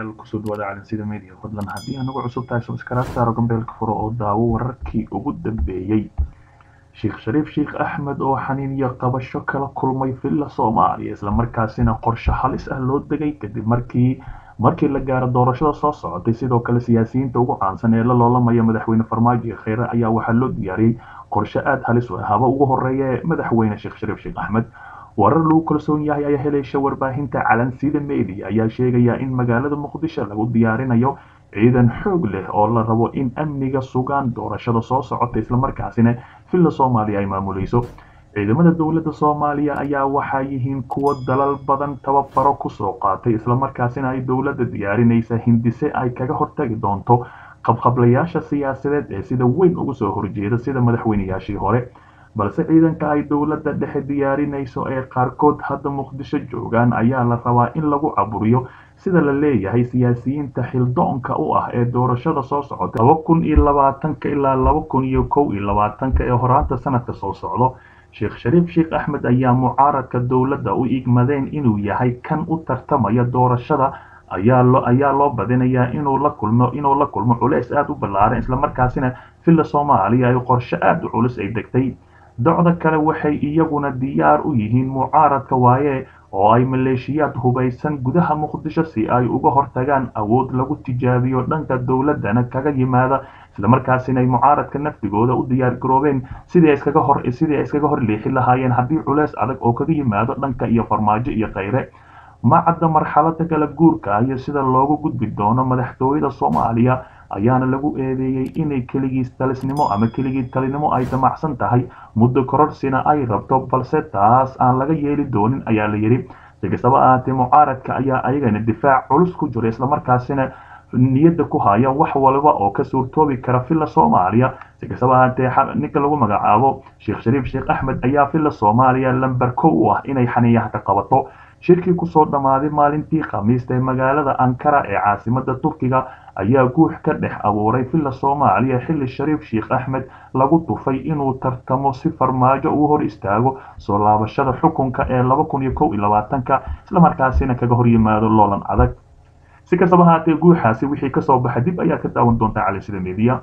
daawadayaal kusoo dhawaada calansida media fadlan haddii anagu cusub tahay subscribe saaro gambeelka furo oo daawo wararkii ugu dambeeyey sheekh shariif sheekh axmed oo xaniin iyo qabasho kala kulmay villa soomaaliya islamarkaasina qorshe halis ah loo degay kadib markii markii la gaaro doorashada soo socotay sidoo kale siyaasiyiinta ugu caansan ee la loolamaya madaxweyne farmaajo iyo kheyre ayaa waxaa loo diyaariyey qorshe aada halis u ah haba ugu horeeya ee madaxweyne sheekh shariif sheekh axmed warar lagu kalsoon yahay ayaa helaysa warbaahinta calansida media ayaa sheegaya in magaalada muqdisho lagu diyaarinayo ciidan xoog leh oo la rabo in amniga sugaan doorashada soo socota islamarkaasina villa soomaaliya ay maamuleyso ciidamada dowladda soomaaliya ayaa waxaa yihiin kuwo dalal badan tababaro kusoo qaatay islamarkaasina ay dowladda diyaarinaysa hindise ay kaga hortagi doonto qabqablayaasha siyaasadeed ee sida weyn uga soo horjeeda sida madaxweynayaashii hore balse ciidanka ay dowladda dhexe diyaarinayso ee qaarkood hadda muqdisho joogaan ayaa la rabaa in lagu caburiyo sida la leeyahay siyaasiyiinta xildoonka u ah ee doorashada soo socota laba kun iyo labaatanka ilaa laba kun iyo kow iyo labaatanka ee horaanta sanadka soo socdo sheekh shariif sheekh axmed ayaa mucaaradka dowladda u igmadeen inuu yahay kan u tartamaya doorashada ayaa loo ayaa loo badinayaa inuu la kulmo inuu la kulmo culeys aada u ballaaran islamarkaasina villa soomaaliya ay qorshe aada u culus ay degtay docda kale waxay iyaguna diyaar u yihiin mucaaradka waaye oo ay maleeshiyaad hubaysan gudaha muqdisho si ay uga hortagaan awood lagu tijaabiyo dhanka dowladana kaga yimaada islamarkaasina ay mucaaradka naftigooda u diyaar garoobeen sidii iskaga hor sidii ay iskaga hor leexi lahaayeen haddii culeys adag oo kaga yimaado dhanka iyo farmaajo iyo kheyre ma cadda marxalada kala guurka iyo sida loogu gudbi doono madaxtooyada soomaaliya ayaana lagu eedeeyey inay keligiis talisnimo ama keligii talinimo ay damacsan tahay muddo kororsina ay rabto balse taas aan laga yeeli doonin ayaa la yidhi si kastaba ahaatee mucaaradka ayaa ayagana difaac culus ku jira islamarkaasina niyadda ku haya wax walba oo ka suurtoobi kara villa soomaaliya si kastaba ahaatee ninka lagu magacaabo sheekh shariif sheekh axmed ayaa villa soomaaliya lamber kow u ah inay xaniyaha ka qabato shirkii kusoo dhammaaday maalintii khamiista ee magaalada ankara ee caasimada turkiga ayaa guux ka dhex abuuray villa soomaaliya xilli shariif sheekh axmed lagu tufay inuu tartamo si farmaajo uu hor istaago soo laabashada xukunka ee laba kun iyo kow iyo labaatanka islamarkaasina kaga hor yimaado loolan adag si kastaba haatee guuxaasi wixii kasoo baxa dib ayaa ka daawan doontaa calansida media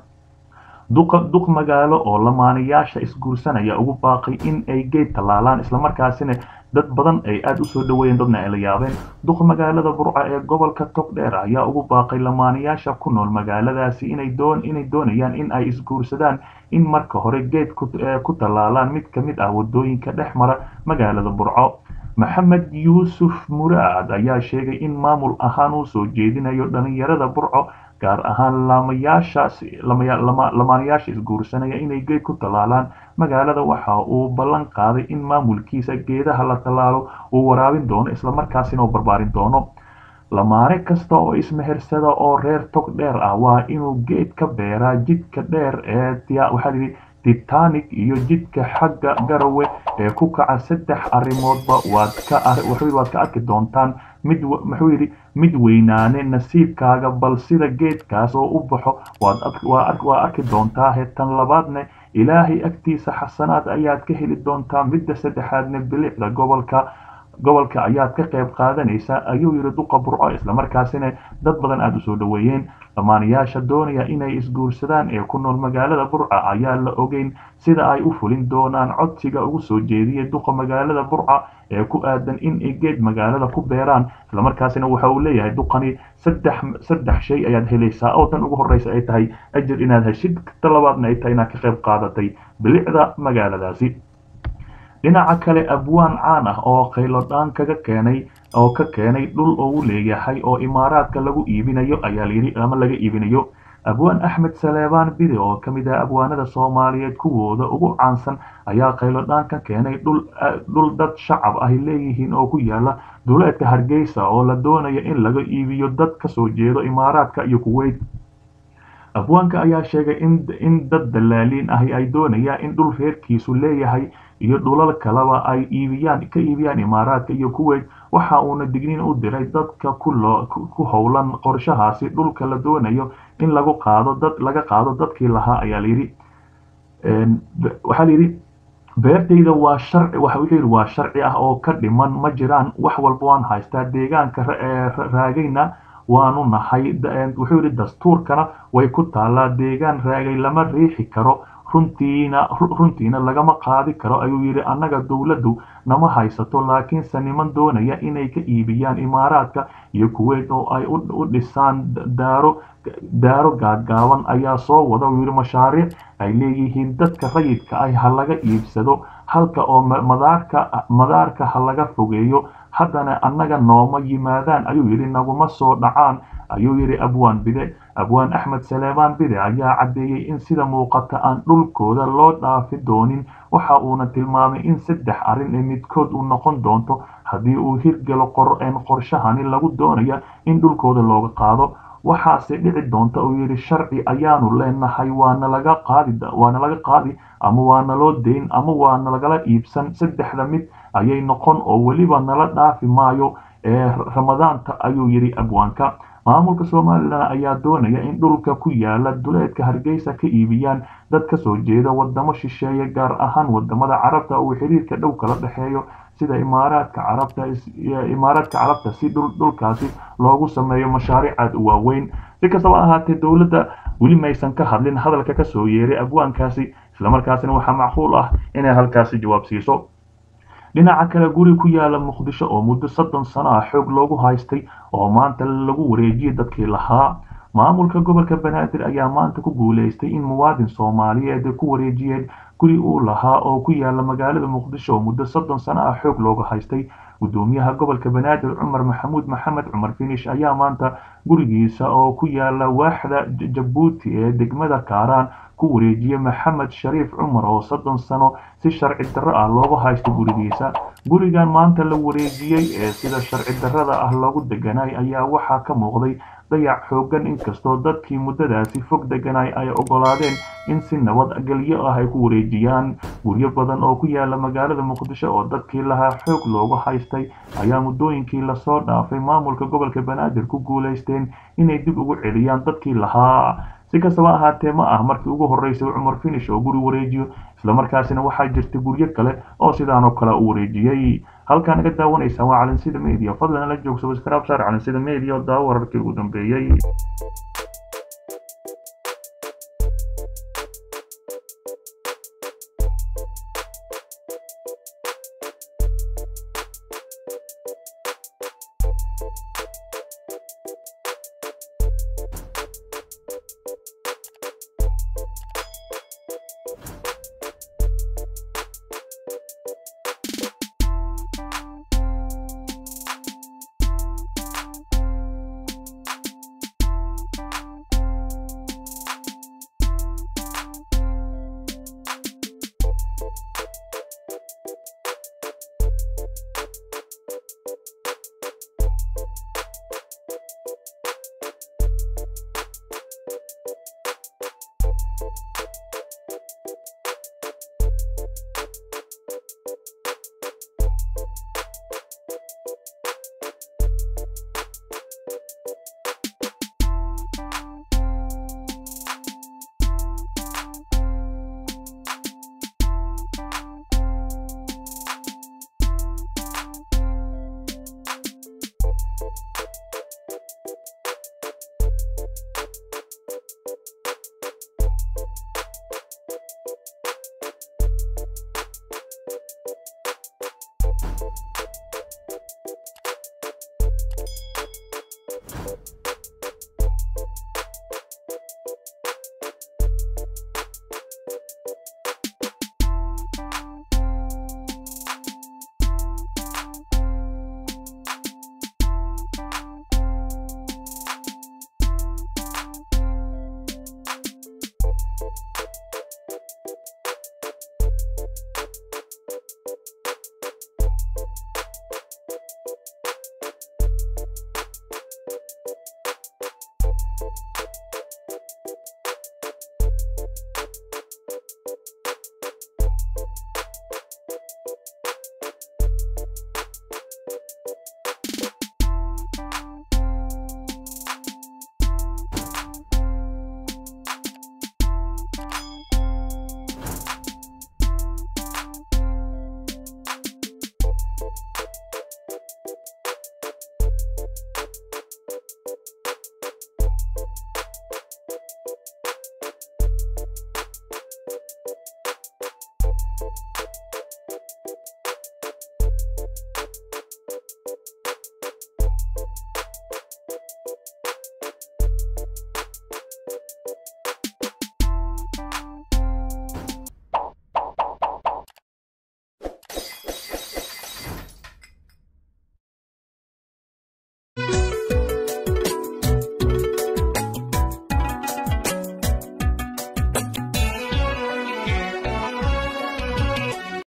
duq magaalo oo lamaanayaasha isguursanaya ugu baaqay in ay geed tallaalaan islamarkaasina dad badan ay aada usoo dhaweeyeen dadna ay la yaabeen duq magaalada burca ee gobolka togdheer ayaa ugu baaqay lamaanayaasha ku nool magaaladaasi inay doon inay doonayaan in ay isguursadaan in marka hore geed ku tallaalaan mid ka mid ah wadooyinka dhex mara magaalada burco maxamed yuusuf muraad ayaa sheegay in maamul ahaan uu soo jeedinayo dhalinyarada burco gaar ahaan lamaanayaasha isguursanaya inay geed ku tallaalaan magaalada waxa uu ballan qaaday in maamulkiisa geedaha la tallaalo uu waraabin doono islamarkaasina uu barbaarin doono lamaane kasta oo ismehersada oo reer tog dheer ah waa inuu geed ka beeraa jidka dheer ee waxaa yidhi titanic iyo jidka xagga garawe ee ku kaca saddex arrimoodba waad ka waad ka arki doontaan mid muxuu yidhi mid weynaane nasiibkaaga bal sida geedkaas oo u baxo waa arki doontaa hetan labaadne ilaahay agtiisa xasanaad ayaad ka heli doontaa midda saddexaadne bilicda gobolka gobolka ayaad ka qayb qaadanaysaa ayuu yidhi duqa burco islamarkaasina dad badan aada usoo dhaweeyeen lamaanayaasha doonaya inay isguursadaan ee ku nool magaalada burca ayaa la ogeyn sida ay u fulin doonaan codsiga ugu soo jeediyay duqa magaalada burca ee ku aadan in ay geed magaalada ku beeraan islamarkaasina waxa uu leeyahay duqani saddex saddex shay ayaad helaysaa oo tan ugu horreysa ay tahay ajir inaad heshid ta labaadna ay tahay inaad ka qayb qaadatay bilicda magaaladaasi dhinaca kale abwaan caan ah oo khaylodhaan kaga keenay oo ka keenay dhul uu leeyahay oo imaaraadka lagu iibinayo ayaa layidhi ama laga iibinayo abwaan axmed saleebaan bide oo ka mid ah abwaanada soomaaliyeed kuwooda ugu caansan ayaa khaylodhaan ka keenay dhul dad shacab ahy leeyihiin oo ku yaala duleedka hargeysa oo la doonayo in laga iibiyo dad kasoo jeedo imaaraadka iyo kuweyt abwaanka ayaa sheegay in dad dalaaliin ahi ay doonayaan in dhul reerkiisu leeyahay iyo dhulal kaleba ay iibiyaan ka iibiyaan imaaraadka iyo kuweyt waxa uuna digniin u diray dadka ku howlan qorshahaasi dhulka la doonayo in lagu qaado dad laga qaado dadkii lahaa ayaa layidhi waxaa layidhi beertayda waa sharci waxa wuxuu yidhi waa sharci ah oo ka dhiman ma jiraan wax walba waan haystaa deegaanka raagayna waanu nahay wuxuu yidhi dastuurkana way ku taallaa deegaan raagay lama riixi karo runtiina runtiina lagama qaadi karo ayuu yidhi annaga dowladdu nama haysato laakiinse niman doonaya inay ka iibiyaan imaaraadka iyo kuweyt oo ay u dhisaan daaro daaro gaagaaban ayaa soo wada uu yidhi mashaariic ay leeyihiin dadka rayidka ah ha laga iibsado halka oo madaarka madaarka ha laga fogeeyo haddana annaga nooma yimaadaan ayuu yidhi naguma soo dhacaan ayuu yidhi abwaan bide abwaan axmed saleebaan bide ayaa caddeeyey in sida muuqata aan dhulkooda loo dhaafi doonin waxa uuna tilmaamay in saddex arrin ee midkood uu noqon doonto haddii uu hirgalo qorshahani lagu doonaya in dhulkooda looga qaado waxaase dhici doonta uu yidhi sharci ayaanu leenahay waana laga qaadi waana laga qaadi ama waana loo dayn ama waana lagala iibsan saddexda mid ayay noqon oo weliba nala dhaafi maayo ee ramadaanta ayuu yidhi abwaanka maamulka somalilan ayaa doonaya in dhulka ku yaala duleedka hargeysa ka iibiyaan dad ka soo jeeda wadamo shisheeye gaar ahaan wadamada carabta uu xiriirka dhow kala dhexeeyo sida imaaraadka carabta imaaraadka carabta si dhulkaasi loogu sameeyo mashaariic aad u waaweyn si kastaba ahaatee dowladda weli maysan ka hadlin hadalka kasoo yeeray abwaankaasi islamarkaasina waxaa macquul ah inay halkaasi jawaab siiso dhinaca kale guri ku yaala muqdisho oo muddo soddon sano ah xoog loogu haystay oo maanta lagu wareejiyay dadkii lahaa maamulka gobolka banaadir ayaa maanta ku guuleystay in muwaadin soomaaliyeed ku wareejiyeen guri uu lahaa oo ku yaala magaalada muqdisho oo muddo soddon sano ah xoog looga haystay gudoomiyaha gobolka banaadir cumar maxamuud maxamed cumar finish ayaa maanta gurigiisa oo ku yaala waaxda jabuuti ee degmada kaaraan ku wareejiyey maxamed shariif cumar oo soddon sano si sharci darro ah looga haysto gurigiisa gurigan maanta la wareejiyey ee sida sharci darrada ah loogu deganay ayaa waxaa ka muuqday dayac xooggan inkastoo dadkii muddadaasi fog deganay ay oggolaadeen in si nabad gelyo ah ay ku wareejiyaan guryo badan oo ku yaala magaalada muqdisho oo dadkii lahaa xoog loogu haystay ayaa muddooyinkii lasoo dhaafay maamulka gobolka banaadir ku guulaysteen inay dib ugu celiyaan dadkii lahaa si kastaba ahaatee ma ah markii ugu horreysay cumar finish oo guri wareejiyo islamarkaasina waxaa jirta guryo kale oo sidaanoo kale u wareejiyey halkaa naga daawanaysaa waa calinsida media fadlan la joogso waskraab saar calinsida media oo daawo wararkii ugu dambeeyey